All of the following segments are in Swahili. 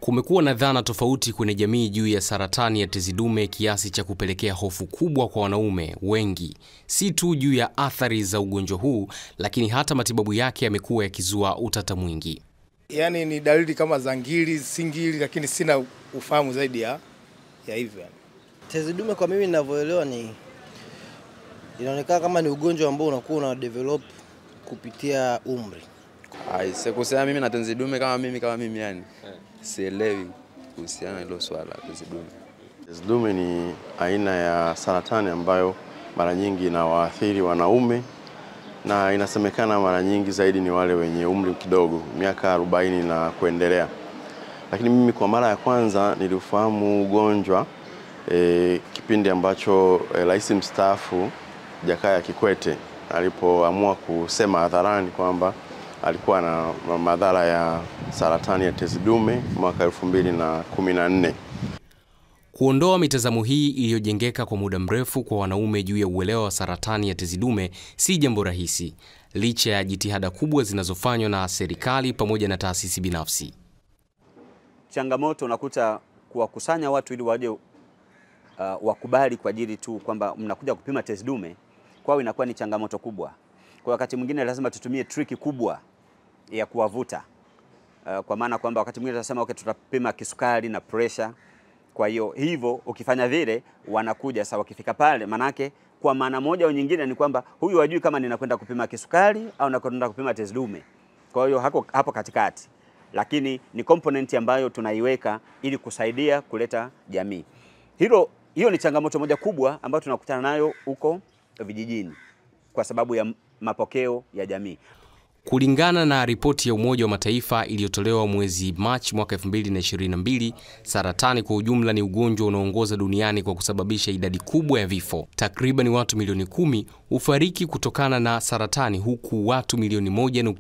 Kumekuwa na dhana tofauti kwenye jamii juu ya saratani ya tezi dume kiasi cha kupelekea hofu kubwa kwa wanaume wengi, si tu juu ya athari za ugonjwa huu, lakini hata matibabu yake yamekuwa yakizua utata mwingi. Yaani ni dalili kama za ngiri, si ngiri, lakini sina ufahamu zaidi ya, ya hivyo yani. Tezi dume kwa mimi ninavyoelewa ni inaonekana kama ni ugonjwa ambao unakuwa una develop kupitia umri. Aise, kusema mimi na tezi dume kama mimi kama mimi yani sielewi kuhusiana na hilo swala la tezi dume. Tezi dume ni aina ya saratani ambayo mara nyingi inawaathiri wanaume na inasemekana mara nyingi zaidi ni wale wenye umri kidogo, miaka 40 na kuendelea. Lakini mimi kwa mara ya kwanza niliufahamu ugonjwa e, kipindi ambacho e, rais mstaafu Jakaya Kikwete alipoamua kusema hadharani kwamba alikuwa na madhara ya saratani ya tezi dume mwaka 2014. Kuondoa mitazamo hii iliyojengeka kwa muda mrefu kwa wanaume juu ya uelewa wa saratani ya tezi dume si jambo rahisi, licha ya jitihada kubwa zinazofanywa na serikali pamoja na taasisi binafsi. Changamoto unakuta kuwakusanya watu ili waje uh, wakubali kwa ajili tu kwamba mnakuja kupima tezi dume, kwao inakuwa ni changamoto kubwa. Kwa wakati mwingine lazima tutumie triki kubwa ya kuwavuta uh, kwa maana kwamba wakati mwingine tunasema okay, tutapima kisukari na pressure. Kwa hiyo hivyo ukifanya vile wanakuja sasa, wakifika pale, manake kwa maana moja au nyingine ni kwamba huyu hajui kama ninakwenda kupima kisukari au nakwenda kupima tezi dume. Kwa hiyo hako, hapo katikati, lakini ni component ambayo tunaiweka ili kusaidia kuleta jamii. Hilo hiyo ni changamoto moja kubwa ambayo tunakutana nayo huko vijijini kwa sababu ya mapokeo ya jamii. Kulingana na ripoti ya Umoja wa Mataifa iliyotolewa mwezi Machi mwaka 2022, saratani kwa ujumla ni ugonjwa unaoongoza duniani kwa kusababisha idadi kubwa ya vifo. Takriban watu milioni kumi hufariki kutokana na saratani, huku watu milioni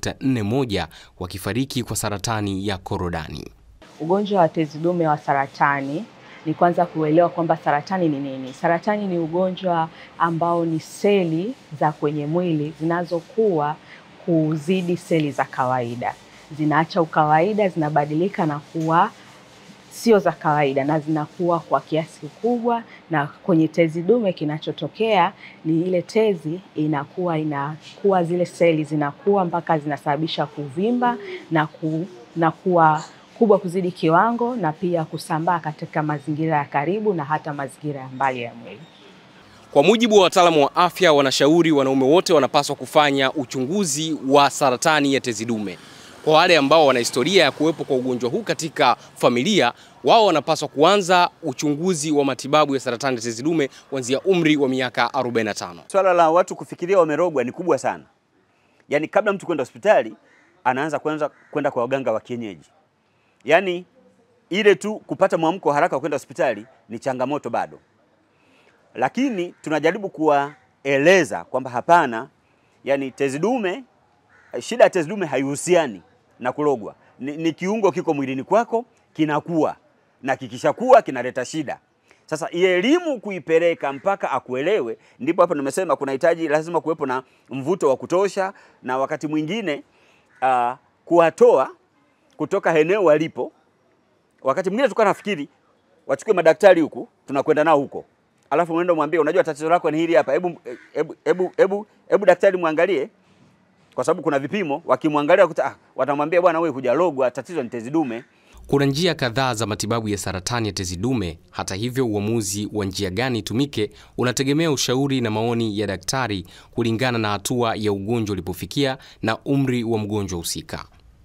1.41 wakifariki kwa saratani ya korodani. Ugonjwa wa tezi dume wa saratani ni kwanza kuelewa kwamba saratani ni nini. Saratani ni ugonjwa ambao ni seli za kwenye mwili zinazokuwa kuzidi seli za kawaida, zinaacha ukawaida, zinabadilika na kuwa sio za kawaida na zinakuwa kwa kiasi kikubwa. Na kwenye tezi dume kinachotokea ni ile tezi inakuwa inakuwa, zile seli zinakuwa mpaka zinasababisha kuvimba na, ku, na kuwa kubwa kuzidi kiwango na pia kusambaa katika mazingira ya karibu na hata mazingira ya mbali ya mwili. Kwa mujibu wa wataalamu wa afya, wanashauri wanaume wote wanapaswa kufanya uchunguzi wa saratani ya tezi dume. Kwa wale ambao wana historia ya kuwepo kwa ugonjwa huu katika familia, wao wanapaswa kuanza uchunguzi wa matibabu ya saratani ya tezi dume kuanzia umri wa miaka 45. Swala la watu kufikiria wamerogwa ni kubwa sana, yaani kabla mtu kwenda hospitali anaanza kwanza kwenda kwa waganga wa kienyeji, yaani ile tu kupata mwamko haraka kwenda hospitali ni changamoto bado lakini tunajaribu kuwaeleza kwamba hapana, yani tezi dume, shida ya tezi dume haihusiani na kulogwa. Ni, ni kiungo kiko mwilini kwako kinakuwa na kikishakuwa kinaleta shida. Sasa elimu kuipeleka mpaka akuelewe, ndipo hapo nimesema kunahitaji lazima kuwepo na mvuto wa kutosha, na wakati mwingine uh, kuwatoa kutoka eneo walipo. Wakati mwingine tulikuwa nafikiri wachukue madaktari huku, tunakwenda nao huko alafu mwendo mwambie, unajua tatizo lako ni hili hapa, hebu hebu hebu hebu hebu daktari mwangalie, kwa sababu kuna vipimo. Wakimwangalia kuta, ah, watamwambia bwana, wewe hujalogwa, tatizo ni tezi dume. Kuna njia kadhaa za matibabu ya saratani ya tezi dume. Hata hivyo, uamuzi wa njia gani itumike unategemea ushauri na maoni ya daktari kulingana na hatua ya ugonjwa ulipofikia na umri wa mgonjwa husika.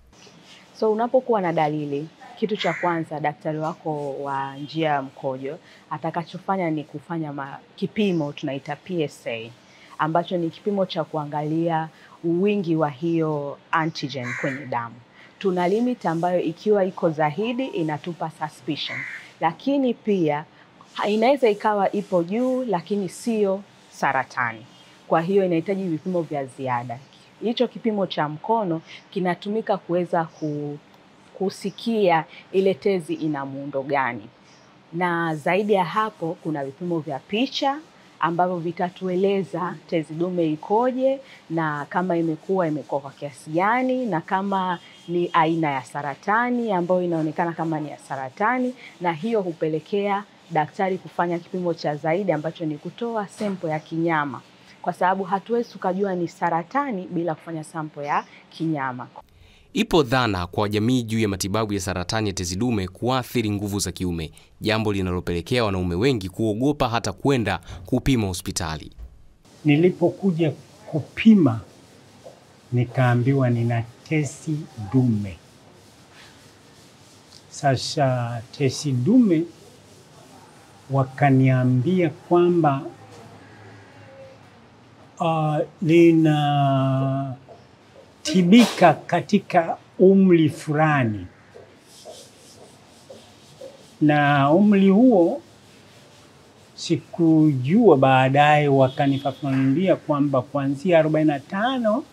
So unapokuwa na dalili kitu cha kwanza daktari wako wa njia ya mkojo atakachofanya ni kufanya ma, kipimo tunaita PSA ambacho ni kipimo cha kuangalia wingi wa hiyo antigen kwenye damu. Tuna limit ambayo ikiwa iko zaidi inatupa suspicion, lakini pia inaweza ikawa ipo juu lakini sio saratani. Kwa hiyo inahitaji vipimo vya ziada. Hicho kipimo cha mkono kinatumika kuweza ku kusikia ile tezi ina muundo gani, na zaidi ya hapo kuna vipimo vya picha ambavyo vitatueleza tezi dume ikoje na kama imekuwa imekuwa kwa kiasi gani na kama ni aina ya saratani ambayo inaonekana kama ni ya saratani, na hiyo hupelekea daktari kufanya kipimo cha zaidi ambacho ni kutoa sempo ya kinyama, kwa sababu hatuwezi tukajua ni saratani bila kufanya sampo ya kinyama. Ipo dhana kwa jamii juu ya matibabu ya saratani ya tezi dume kuathiri nguvu za kiume, jambo linalopelekea wanaume wengi kuogopa hata kwenda kupima hospitali. Nilipokuja kupima nikaambiwa nina tezi dume. Sasa tezi dume wakaniambia kwamba uh, linatibika katika umri fulani, na umri huo sikujua. Baadaye wakanifafanulia kwamba kuanzia arobaini na tano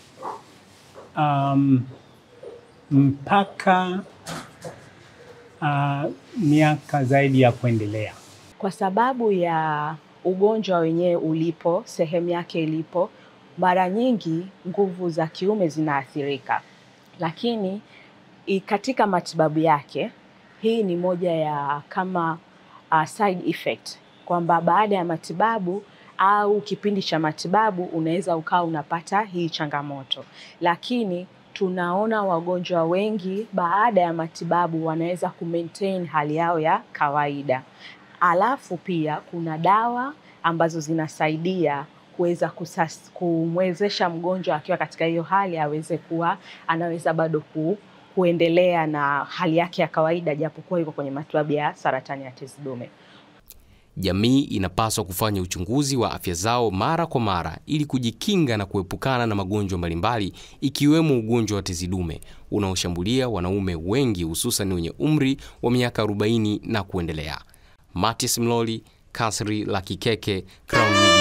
um, mpaka uh, miaka zaidi ya kuendelea. Kwa sababu ya ugonjwa wenyewe ulipo, sehemu yake ilipo, mara nyingi nguvu za kiume zinaathirika, lakini i- katika matibabu yake hii ni moja ya kama uh, side effect kwamba baada ya matibabu au kipindi cha matibabu unaweza ukawa unapata hii changamoto, lakini tunaona wagonjwa wengi baada ya matibabu wanaweza kumaintain hali yao ya kawaida. Alafu pia kuna dawa ambazo zinasaidia kuweza kusas- kumwezesha mgonjwa akiwa katika hiyo hali aweze kuwa anaweza bado ku, kuendelea na hali yake ya kawaida japokuwa yuko kwenye matibabu ya saratani ya tezi dume. Jamii inapaswa kufanya uchunguzi wa afya zao mara kwa mara ili kujikinga na kuepukana na magonjwa mbalimbali ikiwemo ugonjwa wa tezi dume unaoshambulia wanaume wengi hususan wenye umri wa miaka 40 na kuendelea. Matis Mloli, Kasri la Kikeke, Crown Media.